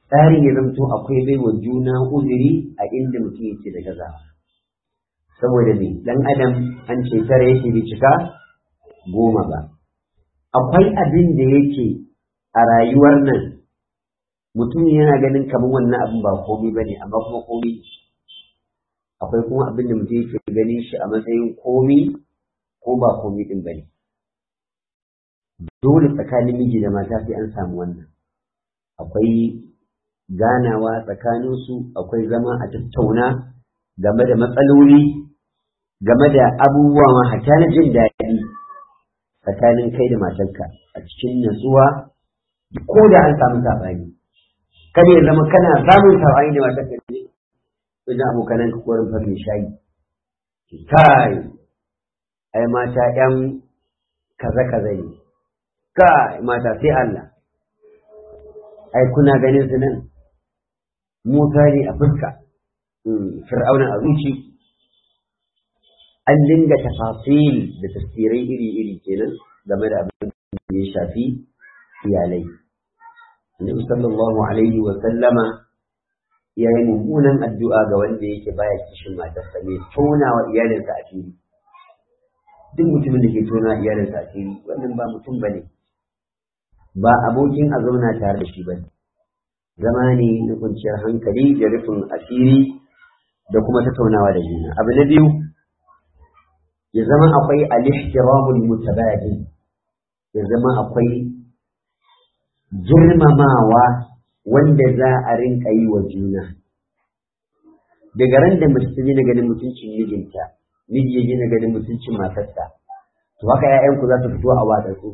tsarin ya zamto akwai baiwa juna uzuri a inda mutum yake da gazawa saboda ne dan adam an ce tare yake bai cika goma ba akwai abin da yake a rayuwar nan mutum yana ganin kamar wannan abin ba komai bane amma kuma komai akwai kuma abin da mutum yake ganin shi a matsayin komai ko ba komai din bane dole tsakanin miji da mata sai an samu wannan akwai ganawa tsakaninsu akwai zama a tattauna game da matsaloli game da abubuwa ma hata na jin daɗi tsakanin kai da matarka a cikin natsuwa ko da an samu saɓani kada ya zama kana samun saɓani da matarka ne wajen abokanan ka korin farin shayi kai ai mata ƴan kaza kaza ne kai mata sai Allah ai kuna ganin su nan mota ne a fuska fir'auna a zuci an dinga tafasil da tafsirai iri-iri kenan game da abin da ya shafi iyalai Annabi sallallahu alaihi wa sallama ya yi mummunan addu'a ga wanda yake baya kishin matarsa mai tona wa iyalinsa a fili duk mutumin da ke tona iyalinsa a fili wannan ba mutum bane ba abokin a zauna tare da shi bane zama ne na kwanciyar hankali da rufin asiri da kuma tattaunawa da juna abu na biyu ya zama akwai al-ihtiramul mutabadil ya zama akwai girmamawa wanda za a rinka yi wa juna daga ran da mace ta gina ganin mutuncin mijinta miji ya gina ganin mutuncin matarsa to haka 'ya'yanku za su fito a watsatsu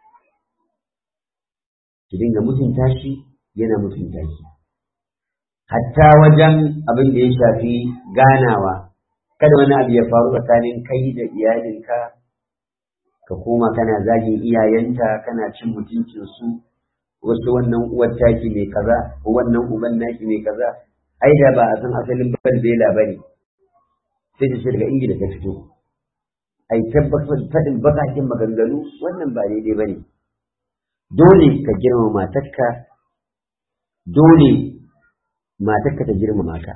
ki dinga mutunta shi yana mutunta shi hatta wajen abin da ya shafi ganawa kada wani abu ya faru tsakanin kai da iyalinka ka koma kana zagin iyayenta kana cin mutuncin su wasu wannan uwar taki mai kaza ko wannan uban naki mai kaza ai da ba a san asalin barbela bane sai ta ce daga ingila ta fito ai tabbatar faɗin bakakin maganganu wannan ba daidai bane dole ka girmama matarka dole matarka ta girmama ka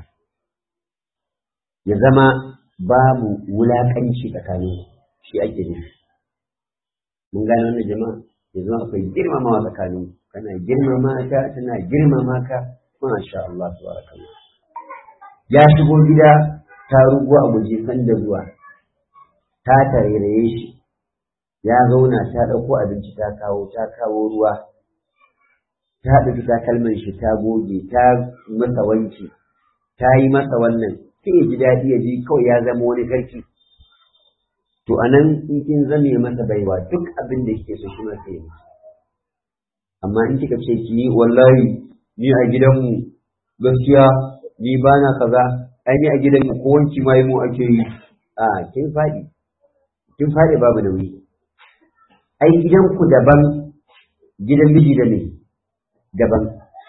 ya zama babu wulaƙanci tsakanin shi ake nufi mun gane wannan jama'a ya zama akwai girmamawa tsakanin kana girmama ta tana girmama ka masha Allah tabarakallah ya shigo gida ta rugo a guje sanda zuwa ta tarairaye shi ya zauna ta ɗauko abinci ta kawo ta kawo ruwa ta ɗauki takalman shi ta goge ta masa wanki ta yi masa wannan sai ya ji daɗi ya ji kawai ya zama wani sarki to anan in kin zame masa baiwa duk abin da kike so shi ma sai yi amma in kika ce ki yi wallahi ni a gidanmu gaskiya ni ba na kaza ai ni a gidanmu ko wanki ma yi mu ake yi a kin faɗi kin faɗi babu nauyi ai gidanku daban gidan miji da ne daban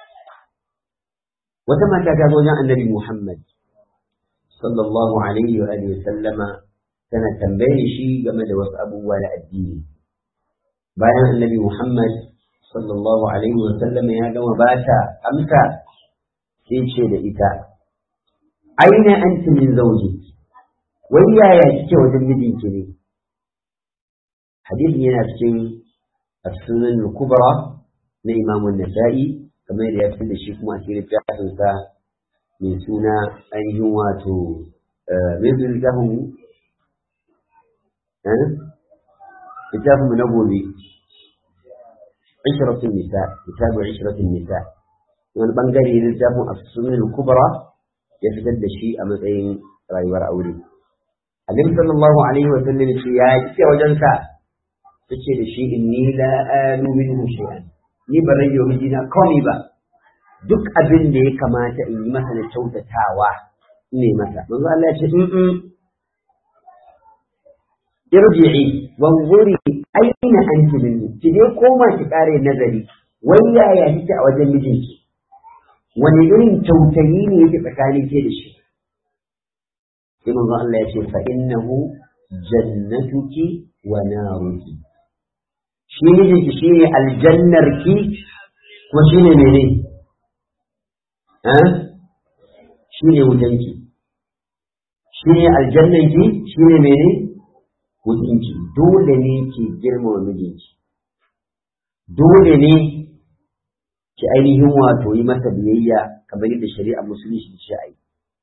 wata mata ta zo wajen annabi Muhammad sallallahu alaihi wa alihi sallama tana tambaye shi game da wasu abubuwa da addini bayan annabi Muhammad sallallahu alaihi wa sallama ya gama bata amsa sai ce da ita aina anti min zawji wai yaya kike wajen mijinki ne hadisin yana cikin as-sunan al-kubra na Imam an-Nasa'i kamar da ya fi da shi kuma a cikin littafin sa mai suna ainihin wato mai suna littafin mu littafin mu na gobe ishratun nisa littafin ishratun nisa wani bangare na littafin as-sunan al-kubra ya fitar da shi a matsayin rayuwar aure Annabi sallallahu alaihi wa sallam ya ce ya kike wajen ka tace da shi inni la anu minhu shay'an ni ba zan yi wa mijina komai ba duk abin da ya kamata in yi masa na kyautatawa ne masa manzo Allah ya ce in in irji'i wanzuri aina anti minni ki dai koma ki kare nazari wai yaya kike a wajen mijinki wani irin kyautayi ne yake tsakanin ke da shi sai manzo Allah ya ce fa innahu jannatuki wa naruki shi mijinki shine aljannarki kuma shine mene shi ne wutanki shi ne aljannanki shi ne mene wutanki dole ne ki girmama mijinki dole ne ki ainihin wato yi masa biyayya kamar yadda shari'a musulunci ce a yi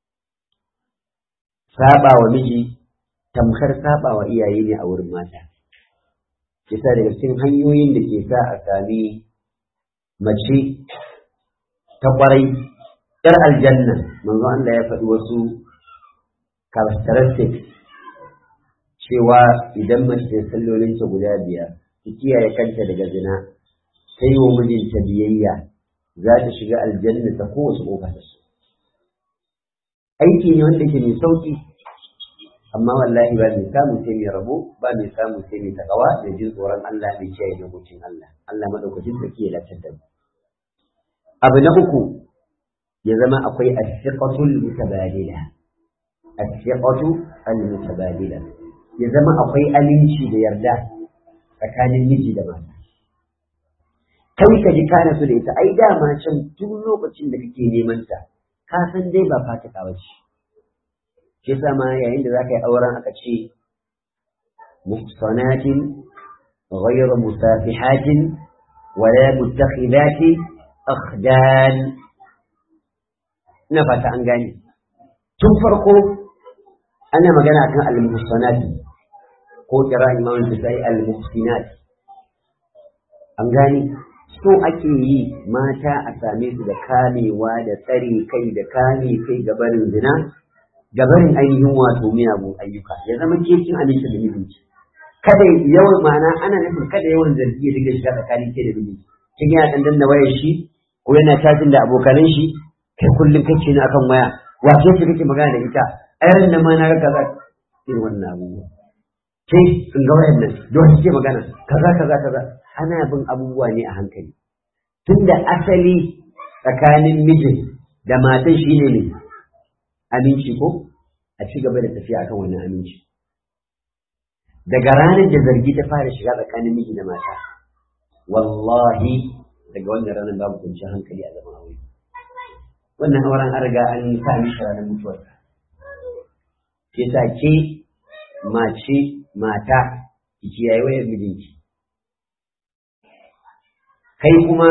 saba wa miji tamkar saba wa iyaye ne a wurin mata kisa daga cikin hanyoyin da ke sa a sami mace ta kwarai yar aljanna manzo Allah ya faɗi wasu characteristics cewa idan mace sallolinta guda biyar ta kiyaye kanta daga zina ta yi wa mijinta biyayya za ta shiga aljanna ta kowace ƙofa ta so aiki ne wanda ke mai sauƙi amma wallahi ba mai samu sai mai rabo ba mai samu sai mai takawa da jin tsoron Allah mai kiyaye dokokin Allah Allah madaukakin sarki ya latar da mu abu na uku ya zama akwai as-siqatul mutabadila as-siqatu al-mutabadila ya zama akwai aminci da yarda tsakanin miji da mata kai ka ji kana su da ita ai dama can tun lokacin da kake neman ta ka san dai ba fatika ba ce shi yasa ma yayin da zaka yi auren aka ce muhsanatin غير مسافحات ولا متخذات أخدان ina fata an gane tun farko ana magana kan al-muhsanat ko kira imam al-bisai al-muhsinat an gane so ake yi mata a same su da kamewa da tsare kai da kame kai gabarin zina gabarin ainihin wato miyagun ayyuka ya zama kekin aminta da mijinki kada yawan ma'ana ana nufin kada yawan zargi ya dinga shiga tsakanin ke da mijinki kin yana dan danna wayar shi ko yana tajin da abokanan shi kai kullum kake ni akan waya wace ce kake magana da ita ayar nan ma na ga kaza irin wannan abubuwa ke sun ga wayan nan don kike magana kaza kaza kaza ana bin abubuwa ne a hankali tunda asali tsakanin mijin da matan shi ne ne aminci ko a ci gaba da tafiya akan wannan aminci daga ranar da zargi ta fara shiga tsakanin miji da mata wallahi daga wannan ranar babu kwanciyar hankali a zaman aure wannan auren an riga an sa mishi ranar mutuwarsa ke sa ke mace mata ki kiyaye wayar mijinki kai kuma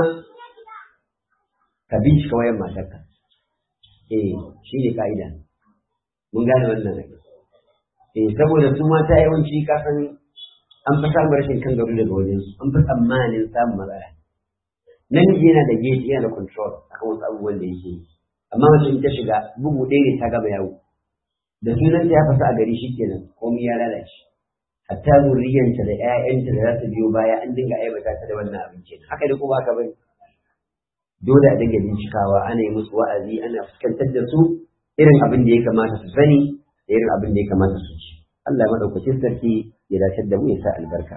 ka bincika wayar matarka eh shi ne ka'ida mun gane wannan ne eh saboda su mata yawanci ka san an fi samun rashin kan gado daga wajensu an fi tsammanin samun matsala namiji yana da geji yana da control akan wasu abubuwan da yake yi amma mace in ta shiga bugu ɗaya ne ta gama yawo da sunan ta ya fasa a gari shikenan komai ya lalace hatta zuriyanta da ƴaƴanta da za su biyo baya an dinga aibata ta da wannan abinci haka da kuma haka bane dole a dinga bincikawa ana yi musu wa'azi ana fuskantar da su irin abin da ya kamata su sani da irin abin da ya kamata su ci Allah madaukakin sarki ya dace da mu ya sa albarka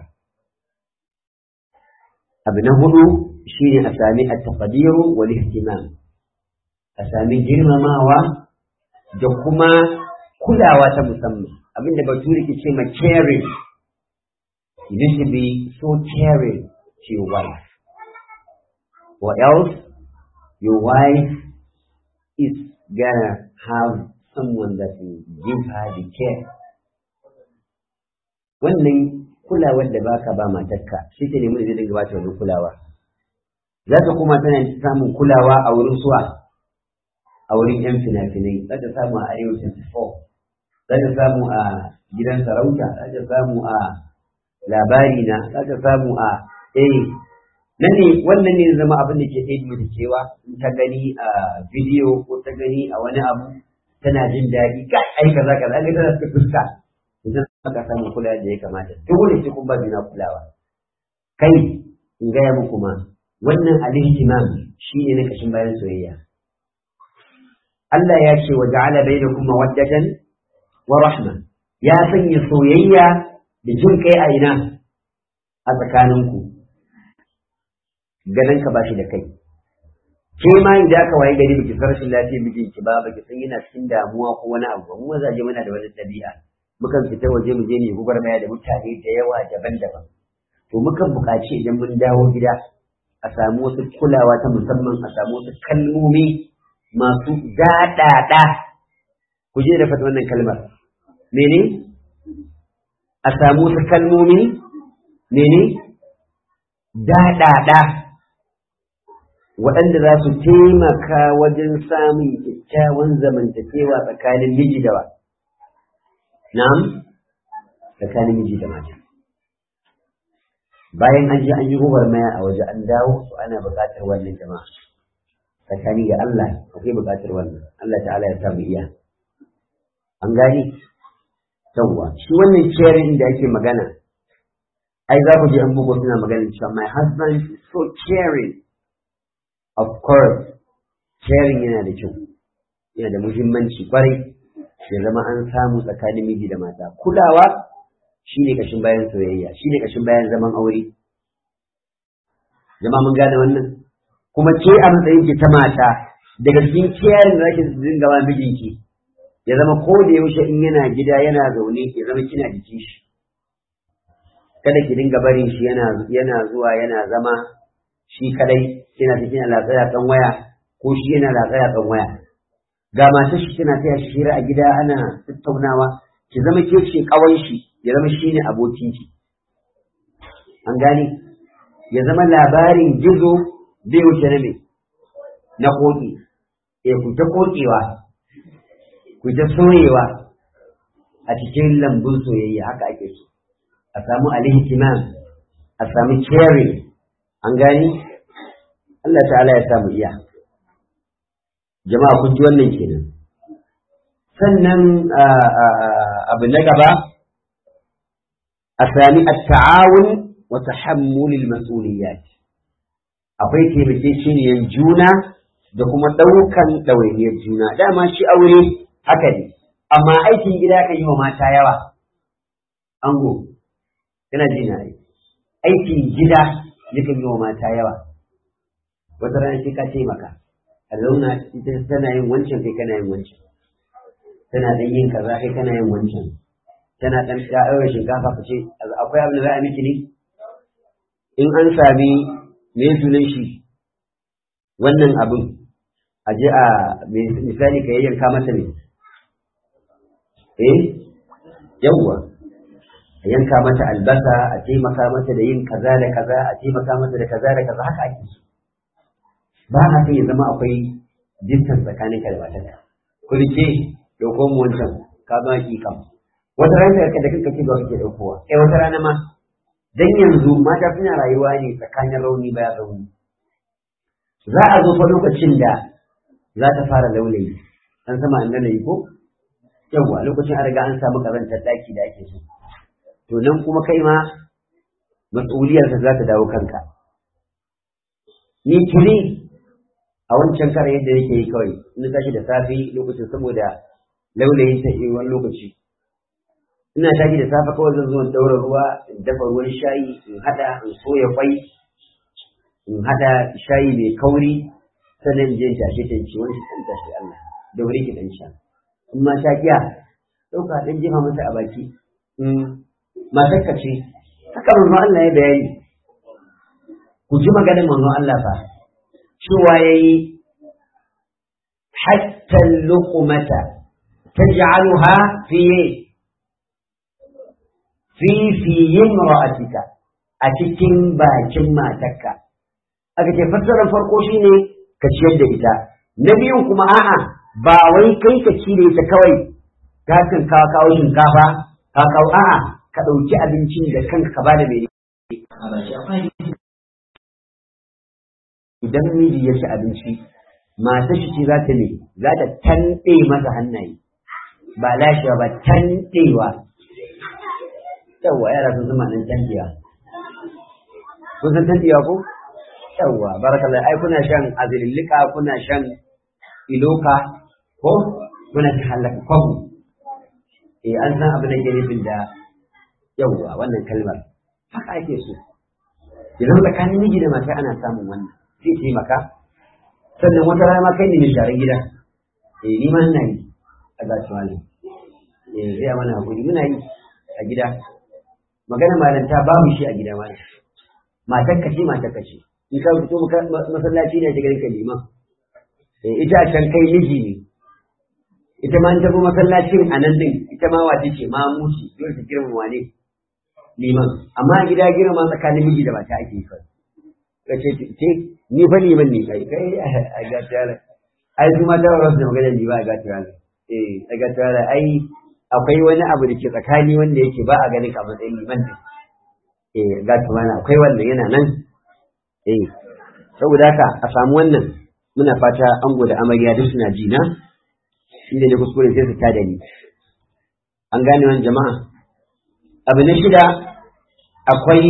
abu na hudu shine a sami at-taqdiru wal ihtimam a sami girmamawa da kuma kulawa ta musamman abinda bature ke ce ma caring you need to be so caring to your wife or else your wife is gonna have someone that will give her the care wannan kulawar da baka ba matarka shi ke nemi da zai dinga bata wannan kulawa za ta kuma tana samun kulawa a wurin suwa a wurin yan fina-finai za ta samu a arewa 24 za ta samu a gidan sarauta za ta samu a labari na za ta samu a eh nan ne wannan ne zama abin da ke ɗaya mata cewa in ta gani a bidiyo ko ta gani a wani abu tana jin daɗi kai ai kaza kaza ga tana ta fuska idan aka samu kula da ya kamata dole sai kun ba juna kulawa kai in gaya muku ma wannan al-ihtimam shine na kashin bayan soyayya Allah ya ce wa ja'ala bainakum mawaddatan wa rahma ya sanya soyayya da jin kai a ina a tsakaninku ganin ka bashi da kai ke ma idan aka waye gari biki san rashin lafiyar mijinki ba baki san yana cikin damuwa ko wani abu mu mazaje muna da wani ɗabi'a mukan fita waje mu je mu gwagwarmaya da mutane da yawa daban-daban to mukan buƙaci idan mun dawo gida a samu wasu kulawa ta musamman a samu wasu kalmomi masu daɗaɗa ku je da fata wannan kalmar mene a samu wasu kalmomi mene daɗaɗa waɗanda za su taimaka wajen samun kyakkyawan zamantakewa tsakanin miji da wa na'am tsakanin miji da mata bayan an je an yi maya a waje an dawo to ana buƙatar wannan jama'a tsakani ga Allah akwai buƙatar wannan Allah ta'ala ya samu iya an gani yawwa shi wannan caring da ake magana ai za ku je an bugo suna magana cewa my husband is so caring of course caring yana da kyau yana da muhimmanci kwarai ya zama an samu tsakanin miji da mata kulawa shi ne kashin bayan soyayya shi ne kashin bayan zaman aure jama'a mun gane wannan kuma ke a matsayin ki ta mata daga cikin kiyayen da zaki dinga ba mijinki ya zama ko da yaushe in yana gida yana zaune ya zama kina jikin shi kada ki dinga barin shi yana yana zuwa yana zama shi kadai kina ta kina latsaya kan waya ko shi yana latsaya kan waya ga matar shi tana taya shi hira a gida ana tattaunawa ki zama ke ce kawan shi ya zama shine abokin ki an gane ya zama labarin gizo bai wuce na me na koki eh ku ta kokewa ku ta soyewa a cikin lambun soyayya haka ake so a samu alihtimam a samu caring an gani Allah ta'ala ya samu iya jama'a kun ji wannan kenan sannan abu na gaba a sami at-ta'awun wa tahammulil mas'uliyat akwai taimakekeniyar juna da kuma ɗaukan ɗawainiyar juna dama shi aure haka ne amma aikin gida kan yi wa mata yawa ango yana ji na aikin gida yakan yi wa mata yawa wata rana sai ka taimaka a zauna ita tana yin wancan kai kana yin wancan tana dan yin kaza kai kana yin wancan tana dan ɗaura shinkafa ka ce akwai abin da za a miki ne in an sami me sunan shi wannan abin a je a misali ka yayyanka mata ne eh yawwa a yanka mata albasa a taimaka mata da yin kaza da kaza a taimaka mata da kaza da kaza haka ake so ba a sai ya zama akwai distance tsakanin ka da matarka ku rike dauko mu wancan ka ba ki kam wata rana da kanka ce ba kake daukowa eh wata rana ma dan yanzu mata suna rayuwa ne tsakanin rauni baya rauni za a zo fa lokacin da za ta fara laulayi an sama an laulayi ko yawwa lokacin an riga an samu karantar daki da ake so to nan kuma kai ma mas'uliyarsa za ta dawo kanka ni tuni a wancan kare yadda yake yi kawai in tashi da safe lokacin saboda laulayin ta wani lokaci ina tashi da safe kawai zan zo in daura ruwa in dafa ruwan shayi in hada in soya kwai in hada shayi mai kauri sannan in je in tashe ta ci wani shi tashi Allah da wuri ki dan sha in ma ta kiya dauka dan jefa mata a baki matarka ce haka manzo Allah ya bayani ku ji maganar manzo Allah fa cewa yayi hatta luqmata taj'aluha fi fi fi imra'atika a cikin bakin matarka aka ce fassarar farko shine ka ciyar da ita na biyun kuma a'a ba wai kai ka ci da ita kawai ka kan kawo shinkafa ka kawo a'a ka ɗauki abincin da kanka ka bada mai idan miji ya ci abinci matar shi ce za ta ne za ta tanɗe masa hannaye ba lashewa ba tanɗewa yawwa yara sun zama nan tanɗewa kun san tanɗewa ko yawwa barakallah ai kuna shan azilillika kuna shan iloka ko kuna ta halaka kwabu eh an san abin da ke nufin da yawwa wannan kalmar haka ake so idan tsakanin miji da mata ana samun wannan zai taimaka sannan wata rana ma kai ne mai sharan gida eh ni ma ina yi a gashi malam eh zai mana hakuri muna yi a gida magana malanta babu shi a gida malam matar ka ce matar ka ce in ka fito masallaci ne shiga ka liman ita a can kai miji ne ita ma ta bi masallacin a nan din ita ma wace ce ma mushi dole ta girma wane liman amma a gida girma tsakanin miji da mata ake yi ka ce ce ni fa liman ne kai kai a ga tare ai su ma ta rasu da magana ni ba a ga tare eh a ga tare ai akwai wani abu da ke tsakani wanda yake ba a ganin ka matsayin liman ne eh ga tare akwai wannan yana nan eh saboda haka a samu wannan muna fata ango da amarya duk suna ji na inda ne kuskure sai su tada ni an gane wani jama'a abu na shida akwai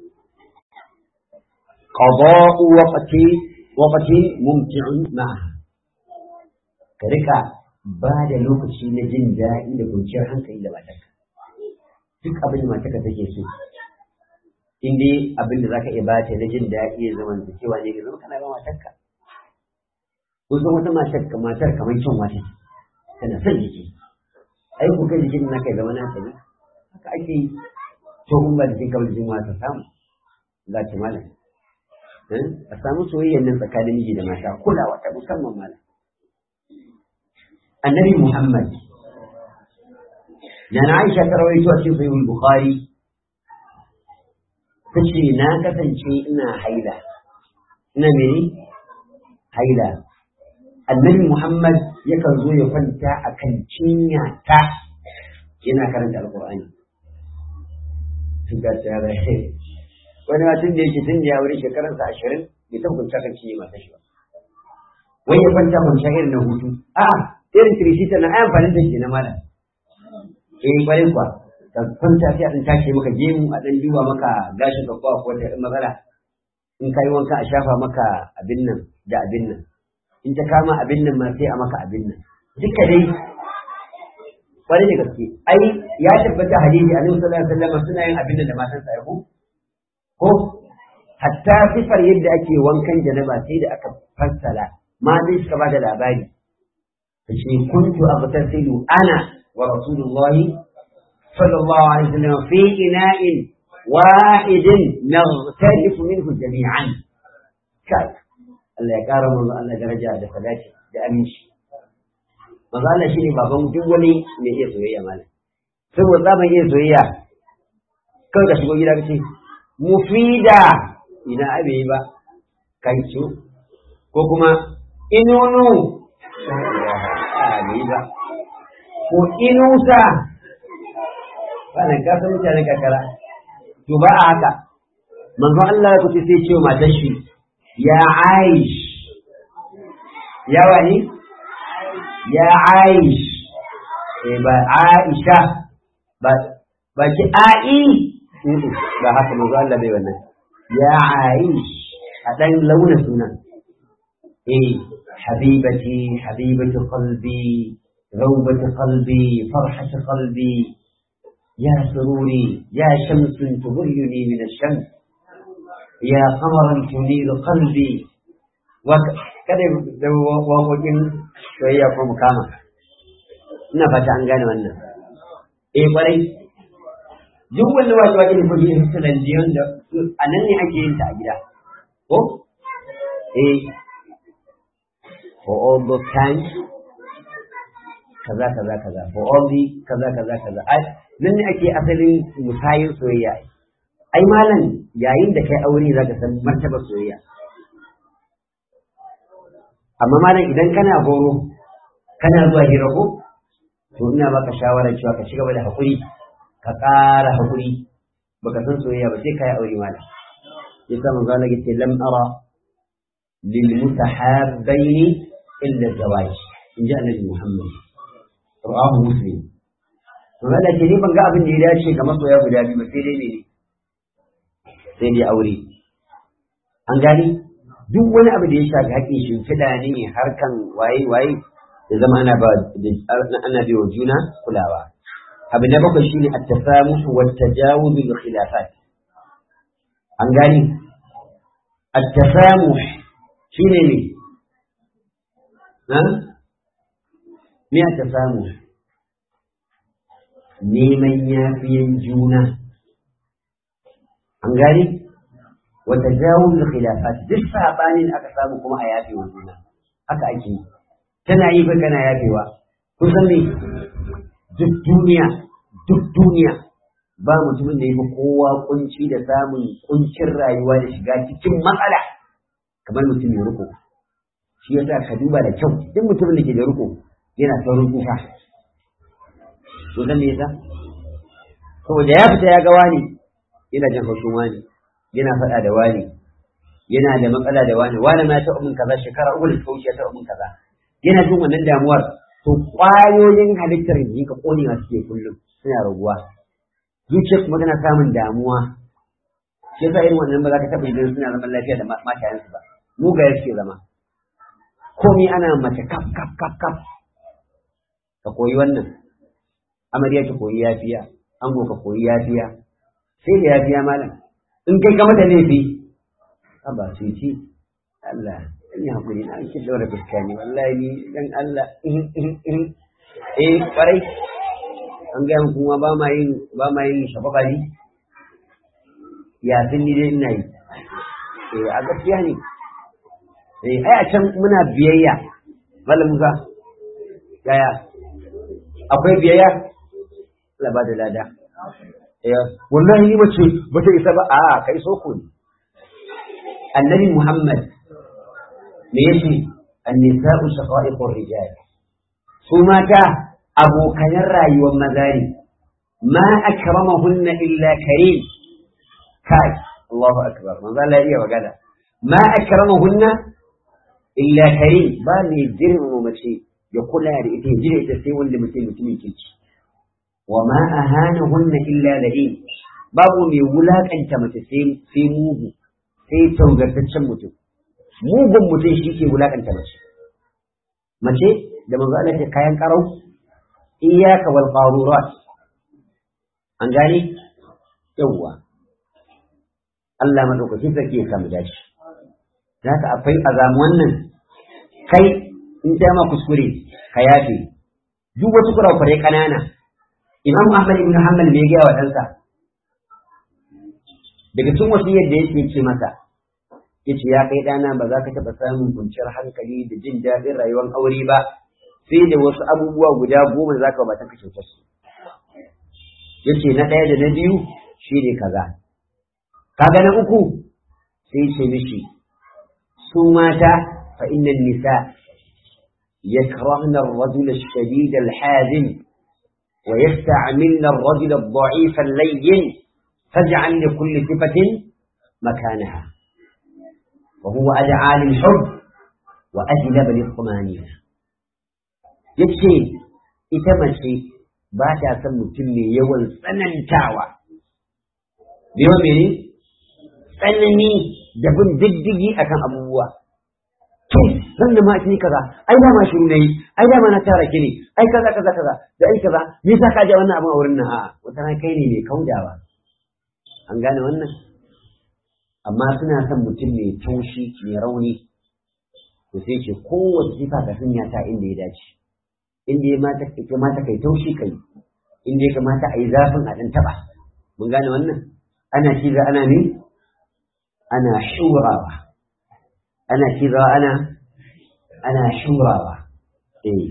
qada'u waqti waqti mumti'un ma'a ka rika ba da lokaci na jin daɗi da kwanciyar hankali da matarka duk abin da matarka take so in dai abin da zaka iya bata na jin daɗi ya zama da cewa ne zama kana ba matarka kun san wata matar matar kamar kyan wata tana son jiki ai ku kai jikin na kai zama na ta ne haka ake yi to kun ba jikin kamar jikin wata samu za ta mala a samu soyayyar nan tsakanin miji da mata kulawa ta musamman mala annabi muhammad da na aisha ta rawaito a cikin sahihul bukhari ta ce na kasance ina haila ina mene haila annabi muhammad yakan zo ya kwanta a kan cinya ta yana karanta alkur'ani sun ga ta yara wani ma tun da yake tun da ya wuri shekaransa ashirin bai taɓa kwanta kan cinye mata shi ba wai ya kwanta kwanciya irin na hutu a irin tirishita na ayan fanin da ke na malam eh kwarai kuwa ka kwanta sai a ɗan tashi maka gemu a ɗan duba maka gashin ka ko ko wata matsala in ka yi wanka a shafa maka abin nan da abin nan in ta kama abin nan ma sai a maka abin nan duka dai kwarai da gaske ai ya tabbata hadisi a sallallahu alaihi wasallam suna yin abin nan da matan sa ko ko hatta sifar yadda ake wankan janaba sai da aka fassara ma dai suka ba da labari kace kuntu abtasilu ana wa rasulullahi sallallahu alaihi wasallam fi ina'in wahidin naghtarifu minhu jami'an kai Allah ya kara manzo Allah daraja da salati da aminci manzo Allah shine baban duk wani mai iya soyayya malam saboda zaman iya soyayya kawai ka shigo gida kace mufida ina abe ba kai ce ko kuma inunu ba ko inusa wannan ka san mutane kakara to ba a haka manzo Allah ya kuce sai ce matar shi ya aish ya wani ya aish eh ba aisha ba ba ki ai ba haka manzo Allah bai wannan ya aish a dan launa sunan eh habibati habibatu qalbi ذوبة قلبي فرحة قلبي يا سروري يا شمس تظلني من الشمس يا قمرا تنير قلبي kada da waƙoƙin soyayya ko mukama ina fata an gane wannan eh kwarai duk wanda waƙe waƙe ne ko shi su da jiyon da a nan ne ake yin ta a gida ko eh for all those times kaza kaza kaza for all the kaza kaza kaza ai nan ne ake asalin musayin soyayya ai malam yayin da kai aure zaka san martaba soyayya amma malam idan kana goro kana zuwa hira ko to ina baka shawara cewa ka cigaba da hakuri ka ƙara hakuri baka san soyayya ba sai kai aure malam yasa manzo Allah yace lam ara lil mutahabbaini illa zawaj in ji annabi Muhammad rawahu muslim to Allah ce ni ban ga abin da ya dace ga masoya guda biyu sai dai ne sai dai aure an gani duk wani abu da ya shafi haƙƙin shimfiɗa ne harkan waye waye ya zama ana ba ana biyo juna kulawa abu na bakwai shine at-tasamuh wa at-tajawuz bil khilafat an gani at-tasamuh shine ne ha me at-tasamuh neman yafiyan juna an gani wata jawon da khilafat duk sabanin aka samu kuma a yafe wa juna haka ake yi tana yi kai kana yafewa kusan ne duk duniya duk duniya ba mutumin da ya fi kowa kunci da samun kuncin rayuwa da shiga cikin matsala kamar mutum ya riko shi yasa ka duba da kyau duk mutumin da ke da riko yana saurin kuka to zan me yasa saboda ya fita ya ga wani yana jin haushin wani yana faɗa da wani yana da matsala da wani wani ma ta umin kaza shekara uku da ta wuce ta umin kaza yana jin wannan damuwar to ƙwayoyin halittar jiki ka ƙonewa suke kullum suna raguwa zuciyar kuma tana samun damuwa shi yasa irin wannan ba za ka taɓa idan suna zaman lafiya da matayensu ba mugaye suke zama komai ana mace kaf kaf kaf kaf ka koyi wannan amarya ki koyi yafiya ango ka koyi yafiya sai da yafiya malam in kai ka mata laifi a ba su ci Allah in yi hakuri na ake daura fuska ne wallahi ni dan Allah eh kwarai an gaya mu kuma ba ma yin ba ma yin shafaka ne ya sun ni dai ina yi eh a gaskiya ne eh ai a can muna biyayya malam Musa yaya akwai biyayya Allah ba da lada eh wallahi ni bace bata isa ba a kai soko ne annabi Muhammad me yace an-nisa'u shaqa'iqur rijal su mata abokanan rayuwar maza ne ma akramahunna illa karim kai Allahu akbar manzo Allah iya magana ma akramahunna illa karim ba ne girmama mace ya kula da ita ya jira ita sai wanda mutum mutumin kirki wa ma ahanahunna illa la'in babu mai wulakanta mace sai mugu sai taugartaccen mutum mugun mutum shi ke wulakanta mace mace da manzo Allah ce kayan karau iyyaka wal qarurat an gane yawwa Allah madaukakin sarki ya samu dashi haka akwai azamu wannan kai in ta ma kuskure ka yafe duk wasu kurakurai kanana Imam Ahmad ibn Hanbal me ya wa ɗansa daga cikin wasiyar da yake ce masa yace ya kai ɗana ba za ka taɓa samun kwanciyar hankali da jin daɗin rayuwar aure ba sai da wasu abubuwa guda goma za ka batan ka kyautar su yace na ɗaya da na biyu shi ne kaza kaga na uku sai ce mishi su mata fa innan nisa yakrahna ar-rajula ash-shadid al-hazim wa yasta'milna ar-rajula ad-da'if al-layyin faj'al li kulli sifatin makanaha وهو أدعى للحب وأجلب للطمانينة yace ita mace ba ta son mutum mai yawan tsanantawa yawan mene tsanani da bin diddigi akan abubuwa to zan da ma ni kaza ai da ma shiru nayi ai da ma na tara ki ne ai kaza kaza kaza da ai kaza me yasa ka ja wannan abin a wurin nan a'a wata kai ne mai kaudawa an gane wannan amma suna son mutum mai taushi mai rauni to sai ce kowace sifa ka sanya ta inda ya dace inda ya mata ya kamata kai taushi kai inda ya kamata a yi zafin a ɗan taɓa mun gane wannan ana ciza ana ne ana shurawa ana ciza ana ana shurawa eh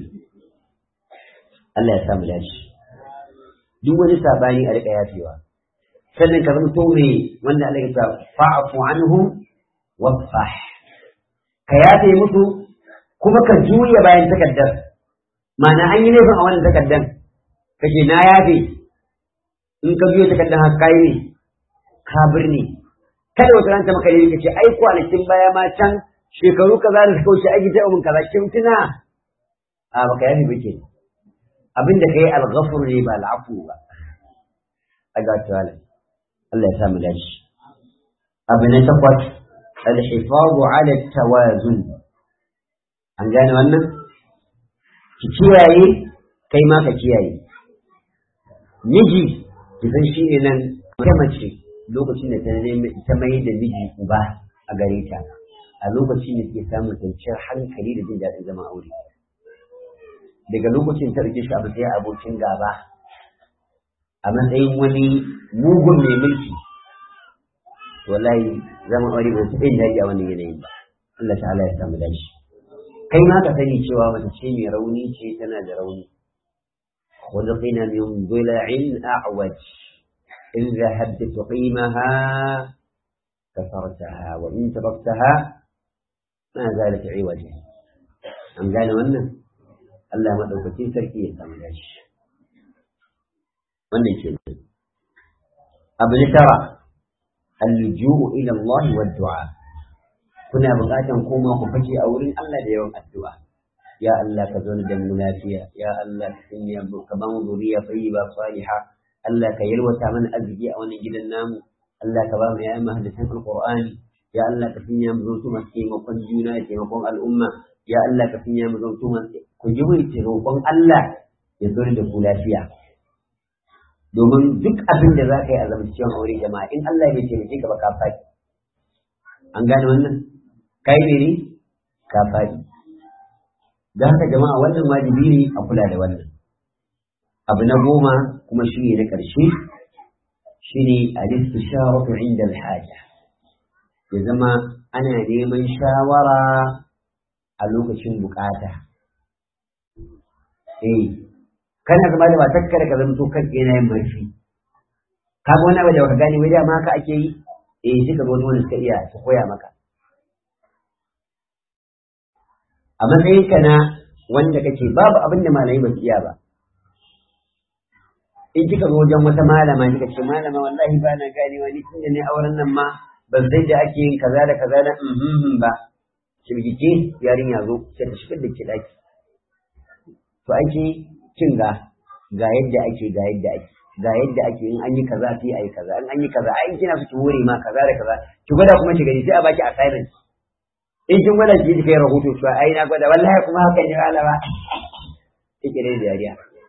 Allah ya samu dace duk wani sabani a riƙa yafewa sannan ka zama tore wanda Allah ya ce fa'fu anhum wasfah ka yafe musu kuma ka juya bayan takaddar ma'ana an yi laifin a wannan takaddan kace na yafe in ka biyo takaddan haka kai ne ka birni kada wata ranta maka ne kace ai kwanakin baya ma can shekaru kaza da suka wuce aiki ta mun kaza kin tuna a baka yafe bake abinda kai al-ghafur ne ba al-afu ba aga tawala Allah ya samu dashi abu na takwas alhifazu ala tawazun an gane wannan ki kiyaye kai ma ka kiyaye miji ki san shi ne nan ta mace lokacin da ta mai da miji uba a gare ta a lokacin da ke samun kwanciyar hankali da jin daɗin zama aure daga lokacin ta rike shi a matsayin abokin gaba a matsayin wani mugun mai mulki wallahi zaman aure ba su ɗin daji a wannan yanayin ba Allah ta'ala ya samu dashi kai ma ka sani cewa mace ce mai rauni ce tana da rauni خلقنا من ضلع أعوج إن ذهبت تقيمها كسرتها وإن تركتها ما زالت عوجا أم قال وانا الله ما دوكتين سركية تملاش وانا كده أبن ترى اللجوء إلى الله والدعاء كنا بغاتا كوما كفتي أولين الله ليوم الدعاء يا الله كزون دم منافية يا الله كني كمان ذرية طيبة صالحة الله كيلوة من أزجي أو نجد النام الله كبام يا أمة هدسان القرآن يا الله كفني مزوتو مسكي مقن جونا يتمقن الأمة يا الله كفني مزوتو مسكي كجبو يتمقن الله يزول دكو لافية domin duk abin da za ka yi a zamciyon aure jama'a in Allah bai taimake ka ba ka faɗi an gane wannan kai ne ne ka faɗi da haka jama'a wannan wajibi ne a kula da wannan abu na goma kuma shi ne na ƙarshe shi ne al-istisharatu inda al-haja ya zama ana neman shawara a lokacin bukata eh kana zama da matar kada ka zanto kan yana yin marfi ka ga wani abu da baka gane wai dama haka ake yi eh sai ka ga wani wanda suka iya su koya maka a matsayinka na wanda kake babu abin da malamai ba su iya ba in kika zo wajen wata malama kika ce malama wallahi ba na gane wani tunda ne auren nan ma ban sai da ake yin kaza da kaza da mhm ba shirgice yarin ya zo sai ta shigar da ke daki to ake kin ga ga yadda ake ga yadda ake ga yadda ake in an yi kaza sai ayi kaza in an yi kaza ai kina so ki hore ma kaza da kaza ki gwada kuma ki gani sai a baki assignment in kin gwada ki kai rahoto cewa ai na gwada wallahi kuma haka ne malama kike da dariya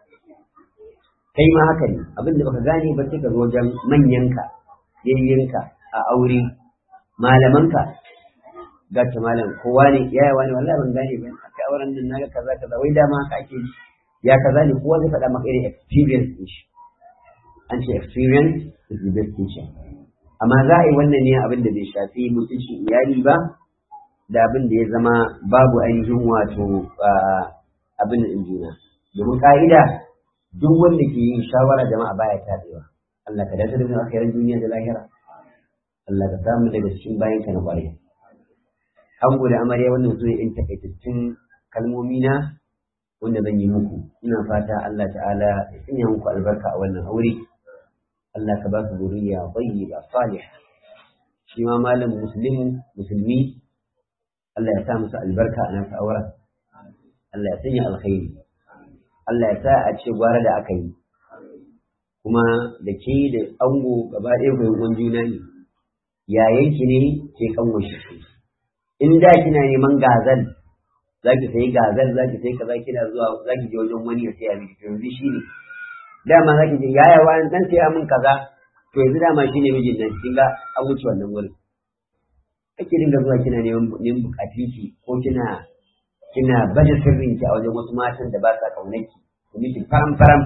kai ma haka ne abin da baka gane ba sai ka zo wajen manyanka yayyanka a aure malamanka ga ta malam kowa ne yaya wani wallahi ban gane ba a auren nan naga kaza kaza wai dama haka ake yi ya kaza ne kowa zai faɗa maka irin experience din shi an ce experience is the best teacher amma za a yi wannan ne abin da bai shafi mutuncin iyali ba da abin da ya zama babu ainihin wato abin da juna domin ka'ida duk wanda ke yin shawara jama'a baya tabewa Allah ka dace da mu akhiran duniya da lahira Allah ka samu daga cikin bayan ka na kwarai an gode amarya wannan su in takaitattun kalmomi na wanda zan yi muku ina fata Allah ta'ala ya sanya muku albarka a wannan aure Allah ka ba su zuriya tayyiba salihah shi ma malam muslimu musulmi Allah ya sa musu albarka a nasa auren Allah ya sanya alkhairi Allah ya sa a ce gwara da aka yi kuma da ke da ango gaba ɗaya mai uwan juna ne yayanki ne ke kanwa shi in da kina neman gazal za ki sayi gazal za ki sayi kaza kina zuwa za ki je wajen wani ya saya miki to yanzu shi ne dama za ki je yaya wani dan saya min kaza to yanzu dama shi ne mijin nan kin ga an wuce wannan wurin kake dinga zuwa kina neman neman bukatunki ko kina kina baje sirrinki a wajen wasu matan da ba sa kaunarki su miki faram faram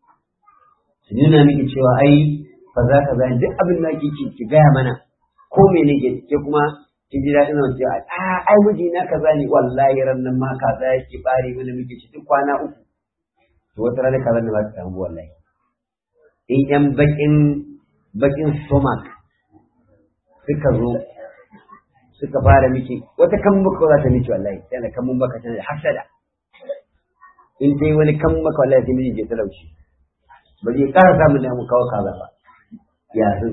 su nuna miki cewa ai fa za ka zai duk abin da kike ki gaya mana ko mene ke ke kuma ki ji daɗin nan cewa a ai miji na kaza ne wallahi ran nan ma kaza yake bare mana miki ci duk kwana uku to wata rana kaza ne ba ta samu wallahi in yan bakin bakin stomach suka zo suka fara miki wata kan muka za ta miki wallahi yana kan mun baka tana da hasada in ta yi wani kan maka wallahi sai miji ke talauci ba zai ƙara samun da mu kawo kaza ba ya sun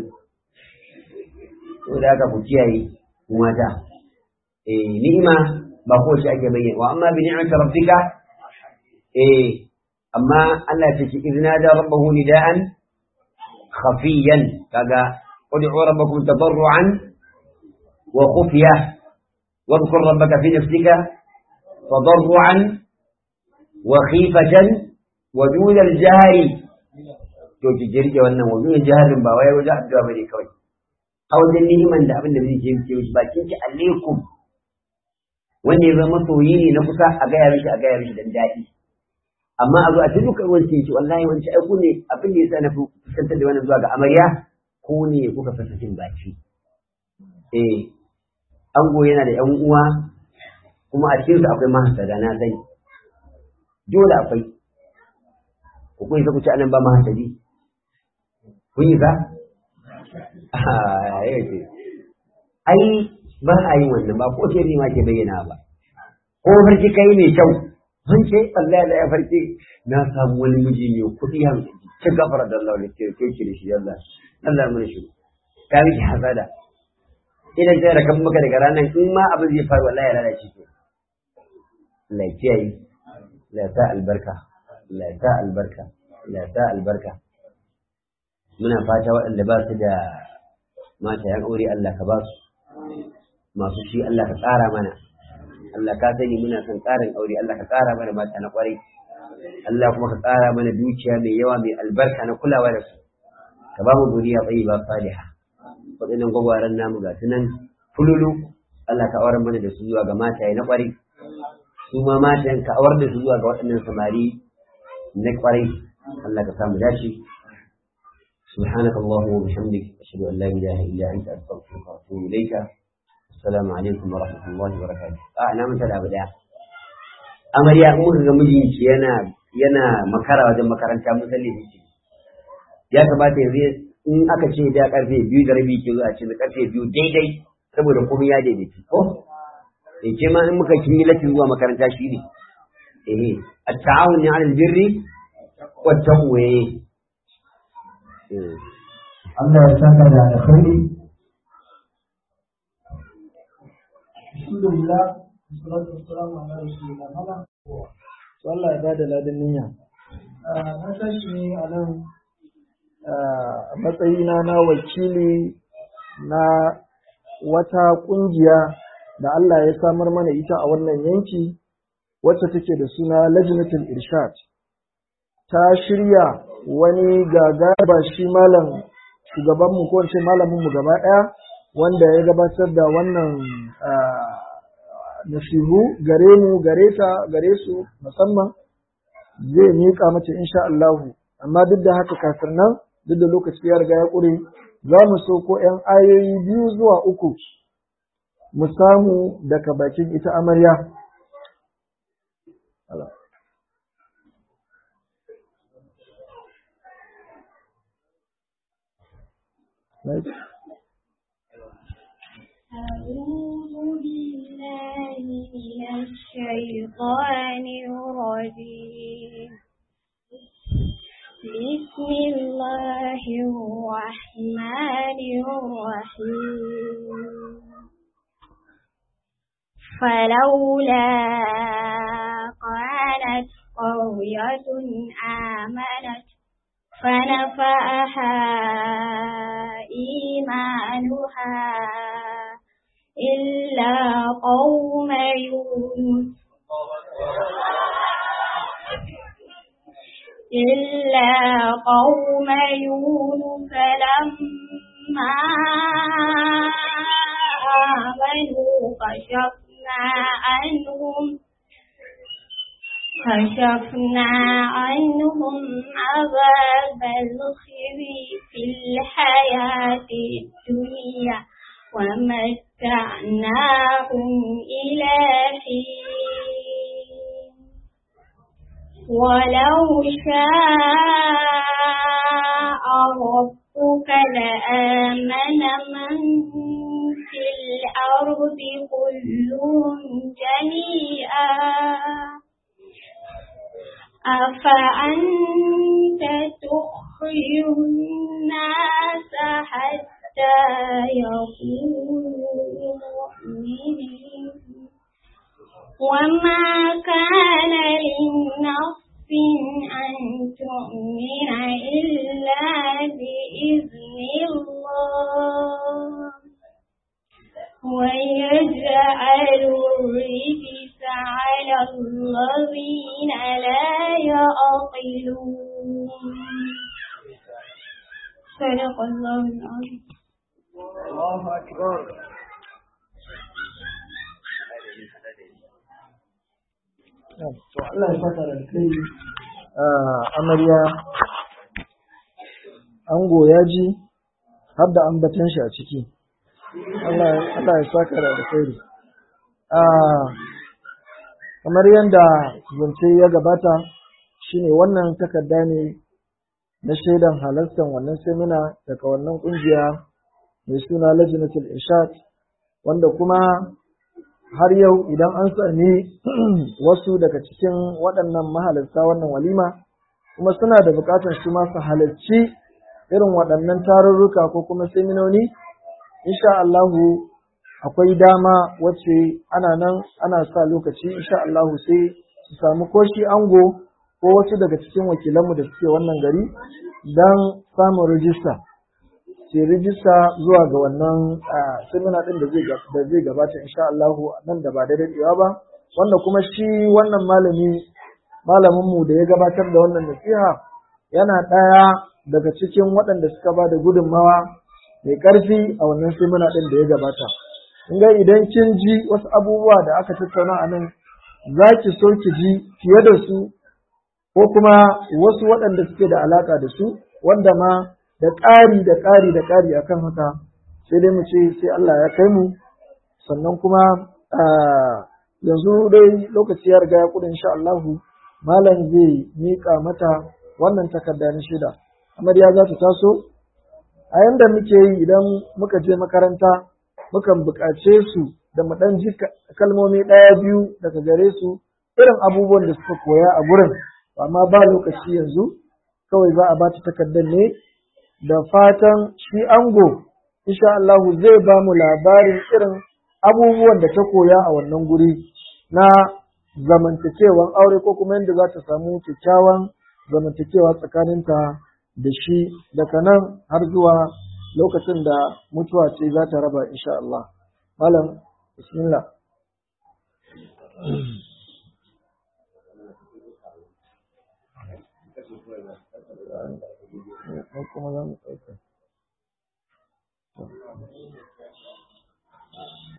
da haka ku kiyaye ku mata eh ni'ima ba ko shi ake bayyana wa amma bi ni'mati rabbika eh amma Allah ya ce idna da rabbahu nida'an khafiyan kaga ud'u rabbakum tadarruan وخفية واذكر ربك في نفسك تضرعا وخيفة ودون الجهر to ki jirge wannan wa min jahalin ba wai wajen addu'a bane kawai a wajen ni'iman da abin da zai ce ce bakin ki alaikum wanda ya zama soyi ne na kusa a gaya mishi a gaya mishi dan daɗi amma a zo a cikin dukkan wani ce wallahi wani ai ku ne abin da yasa na fuskantar da wannan zuwa ga amarya ko ne kuka fasa cin baki eh ango yana da ‘yan uwa kuma a cikinsu akwai mahasada na sani dole akwai ku kun isa ku ci anan ba mahasadi kun yi ba ai ba a yin wannan ba ko sai ma ke bayyana ba ko farki kai mai kyau sun ce Allah da ya farki na samu wani miji mai kuɗi han ci gafara da Allah da ke ke ki da shi Allah Allah mun shi ka miki hasada idan kai rakan maka daga ranar in ma abin zai faru wallahi ya lalace ki Allah ya kiyaye la ta albarka la ta albarka la ta albarka muna fata waɗanda ba su da mata yan aure Allah ka ba su masu shi Allah ka tsara mana Allah ka sani muna son tsarin aure Allah ka tsara mana mata na kwarai Allah kuma ka tsara mana dukiya mai yawa mai albarka na kulawa da su ka ba mu duniya tsayi ba saliha waɗannan gwagwaran namu ga su nan fululu Allah ka auren mana da su zuwa ga mataye na kwarai su ma matayen ka aurar da su zuwa ga waɗannan samari na kwarai Allah ka samu dace سبحانك اللهم وبحمدك أشهد أن لا إله إلا أنت أستغفرك وأتوب إليك السلام عليكم ورحمة الله وبركاته آه أنا من تلعب ده amarya in muka ga mijinki yana yana makara wajen makaranta mun san laifi ya kamata yanzu in aka ce da karfe biyu da rabi ke zuwa ce da karfe biyu daidai saboda komai ya daidaita ko eh ke ma in muka kin yi latin zuwa makaranta shi ne eh at-ta'awun 'ala al-birri wat-taqwa Allah ya saka da alkhairi Alhamdulillah salatu wassalamu ala rasulillah mala to Allah ya bada ladan niyya na tashi ne a nan a matsayina na wakili na wata kungiya da Allah ya samar mana ita a wannan yanki wacce take da suna lajnatul irshad ta shirya wani gagaba shi malam shugabanmu ko ce malaminmu gaba ɗaya wanda ya gabatar da wannan nasihu gare mu gare ta gare su musamman zai miƙa mace insha Allahu amma duk da haka kafin nan duk da lokaci ya riga ya ƙure za mu so ko ‘yan ayoyi biyu zuwa uku mu samu daga bakin ita amarya. Right. أعوذ بالله من الشيطان الرجيم بسم الله الرحمن الرحيم فلولا كانت قرية آمنت فنفعها إيمانها إلا قوم يونس إلا قوم يونس لما آمنوا كشفنا عنهم كشفنا عنهم عذاب الخزي في الحياة الدنيا ومتعناهم إلى حين ولو شاء ربك لآمن من في الأرض كلهم جميعا أفأنت تخرج الناس حتى يكونوا مؤمنين وما كان لنفس أن تؤمن إلا بإذن الله ويجعل الرجس على الذين لا يعقلون صدق الله العظيم Allahu Akbar. To Allah ya saka da kai amarya ango ya ji har da ambatan shi a ciki. Allah ya saka da alkhairi. kamar yadda zance ya gabata shine wannan takarda ne na shaidan halartar wannan semina daga wannan kungiya mai suna lajinatul irshad wanda kuma har yau idan an sami wasu daga cikin waɗannan mahalarta wannan walima kuma suna da buƙatar su masu halarci irin waɗannan tarurruka ko kuma seminoni insha Allahu akwai dama wacce ana nan ana sa lokaci insha Allahu sai su samu koshi ango ko wasu daga cikin wakilanmu da suke wannan gari don samun rijista sai rijista zuwa ga wannan semina ɗin da zai gabata insha Allahu nan da ba da daɗewa ba wanda kuma shi wannan malami malaminmu da ya gabatar da wannan nasiha yana ɗaya daga cikin waɗanda suka ba da gudunmawa mai ƙarfi a wannan semina ɗin da ya gabata. In ga idan kin ji wasu abubuwa da aka tattauna a nan za ki so ki ji fiye da su ko kuma wasu waɗanda suke da alaƙa da su wanda ma da ƙari da ƙari da ƙari akan haka sai dai mu ce sai Allah ya kai mu sannan kuma yanzu dai lokaci ya riga ya kuɗin insha Allahu malam zai miƙa mata wannan takarda na shida amarya za ta taso a yanda muke yi idan muka je makaranta mukan buƙace su da mu ɗan ji kalmomi ɗaya biyu daga gare su irin abubuwan da suka koya a gurin amma ba lokaci yanzu kawai za a bata takardar ne da fatan shi ango insha Allahu zai ba mu labarin irin abubuwan da ta koya a wannan guri na zamantakewan aure ko kuma yadda za ta samu kyakkyawan zamantakewa tsakaninta da shi daga nan har zuwa lokacin da mutuwa ce za ta raba insha Allah. Malam, bismillah. kuma za mu ɗauka.